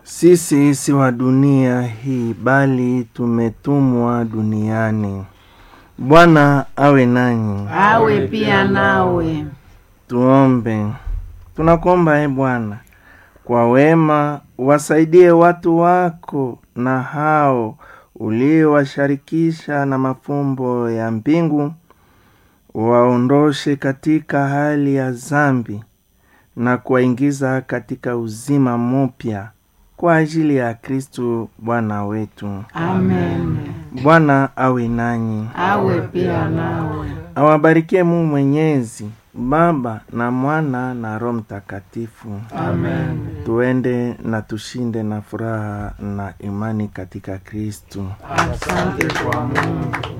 Sisi si wa dunia hii, bali tumetumwa duniani. Bwana awe nanyi. awe pia nawe. Tuombe. Tunakuomba e Bwana, kwa wema wasaidie watu wako na hao uliowasharikisha na mafumbo ya mbingu, waondoshe katika hali ya zambi na kuwaingiza katika uzima mpya kwa ajili ya Kristu Bwana wetu. Amen. Bwana awe nanyi, Awe pia nawe. awabarikie Mungu Mwenyezi, Baba na Mwana na Roho Mtakatifu. Amen. Tuende na tushinde na furaha na imani katika Kristu. Asante kwa Mungu.